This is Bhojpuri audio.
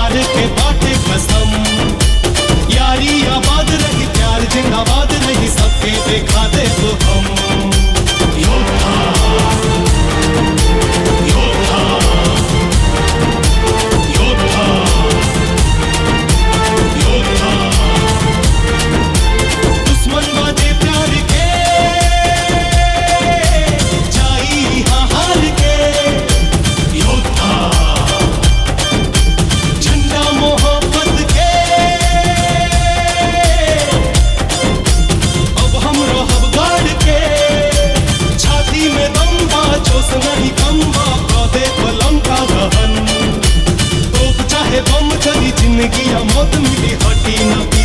प्यार के बाटे कसम यारी आबाद रही प्यार जिंदाबाद नहीं सबके देखा दे तो हम योद्धा योद्धा योद्धा योद्धा दुश्मन बाजे प्यार के जाई हार के योद्धा झंडा मोहब्बत के अब हम रहब गाड़ के छाती में दम बा जोश नहीं कम बा पौधे पलम का दहन तोप चाहे बम चली जिंदगी या मौत मिली हटी न